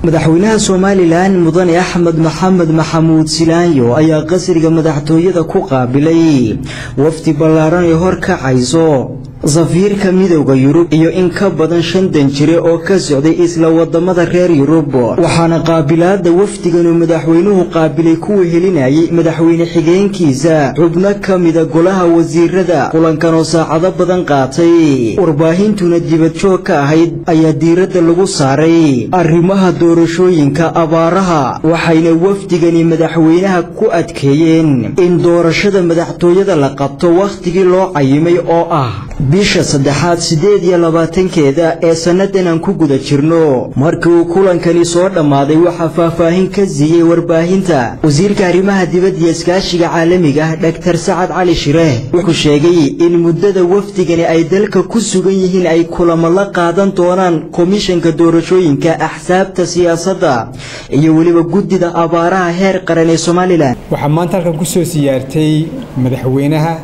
madaxweynaha somalilan mudane axmed maxamed maxamuud silaanyo ayaa qasriga madaxtooyada ku qaabilay wafdi ballaaran ee horkacayso safiirka midowda yurub iyo in ka badan shan danjire oo ka socday isla wadamada reer yurub waxaana qaabilaada wafdiganuu madaxweynuhu qaabilay kuwa helinayay madaxweyne xigeenkiisa xubno ka mida golaha wasiirada kulankan oo saacado badan qaatay warbaahintuna dibadjoog ka ahayd ayaa diiradda lagu saaray arrimaha doorashooyinka abaaraha waxayna wafdigani madaxweynaha ku adkeeyeen in doorashada madaxtooyada la qabto wakhtigii loo cayimay oo ah bisha saddexaad siddeed iyo labaatankeeda ee sannadan aan ku guda jirno markii uu kulankani soo dhammaaday waxaa faahfaahin ka siiyey warbaahinta wasiirka arrimaha dibadda iyo iskaashiga caalamiga ah dhaktar sacad cali shireeh wuxuu sheegay in muddada wafdigani ay dalka ku sugan yihiin ay kulamo la qaadan doonaan komishanka doorashooyinka axsaabta siyaasadda iyo weliba guddida abaaraha heer qaran ee somalilan waxaa maanta halkan ku soo siyaartay madaxweynaha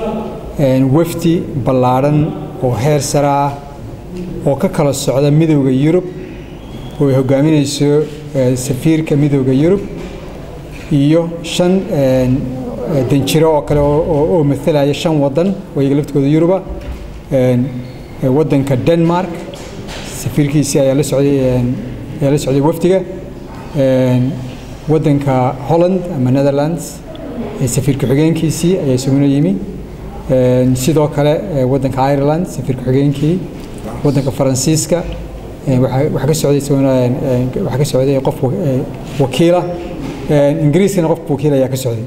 wafdi ballaadhan oo heer sare ah oo ka kala socda midowda yurub oo ay hogaaminayso safiirka midowda yurub iyo shan danjiro oo kale oo matalaya shan wadan oo iyaga laftooda yuruba wadanka denmark safiirkiisii ayaa la socday ayaa la socday wafdiga wadanka holland ama netherlands safiir ku-xigeenkiisii ayaa isaguna yimi sidoo kale wadanka ireland safiir ku-xigeenkii wadanka faransiiska waxaa ka socday waxaa ka socday qof wakiila ingiriiskana qof wakiil ayaa ka socday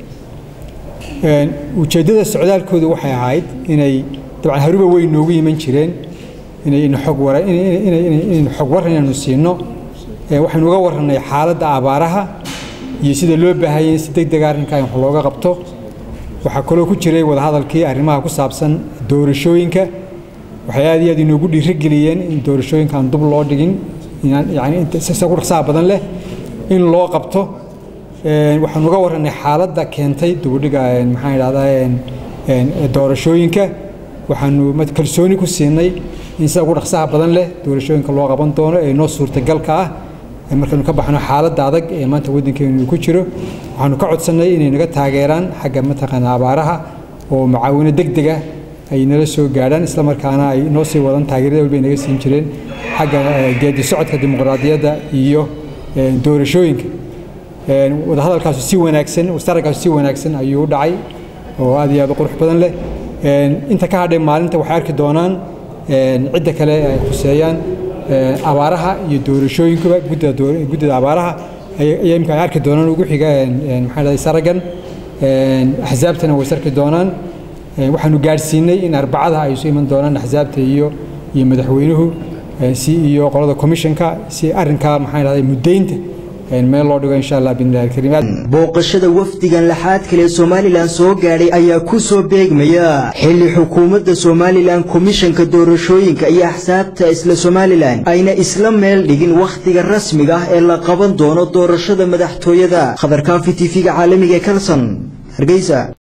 ujeeddada socdaalkoodu waxay ahayd inay dabcan haruba way noogu yiman jireen inaynu xog wara inaynu xog waran inaynu siino waxaynu uga warranay xaaladda abaaraha iyo sida loo baahayay in si deg dega arrinkaa in wax looga qabto waxaa kaloo ku jiray wadahadalkii arrimaha ku saabsan doorashooyinka waxay aad iyo aad inoogu dhiirigeliyeen in doorashooyinkaan dub loo dhigin yani sida ku dhaqsaha badan leh in loo qabto waxaanu uga warranay xaaladda keentay dubudhiga maxaan idhahdaa doorashooyinka waxaanu kalsooni ku siinay in sida ugu dhaqsaha badan leh doorashooyinka loo qaban doono ee noo suurtagalka ah markaynu ka baxno xaaladda adag ee maanta waddankeenu ku jiro waxaanu ka codsannay inay naga taageeraan xagga mataqaana abaaraha oo macaawino deg dega ay nala soo gaadhaan isla markaana ay noo sii wadan taageerada walba ay naga siin jireen xagga geedi socodka dimuqraadiyadda iyo doorashooyinka wadahadalkaasu si wanaagsan wastaragkaasu si wanaagsan ayuu u dhacay oo aad iyo aad u qurux badan leh inta ka hadhay maalinta waxay arki doonaan cidda kale ay khuseeyaan abaaraha iyo doorashooyinkuba guddida abaaraha ayaa imika ay arki doonaan ugu xiga maxaa dhahday saragan axsaabtana way sarki doonaan waxaanu gaadhsiinay in arbacada ay isu iman doonaan axsaabta iyo iyo madaxweynuhu si iyo qolada commissionka si arrinkaa maxaa dhahday muddaynta meel loo dhigo insha allah biidnillahi alkariim booqashada wafdigan laxaad kale ee somalilan soo gaadhay ayaa ku soo beegmaya xilli xukuumadda somalilan komishanka doorashooyinka iyo axsaabta isla somalilan ayna isla meel dhigin wakhtiga rasmiga ah ee la qaban doono doorashada madaxtooyada khabarkaafi tv-ga caalamiga ee kalson hargeysa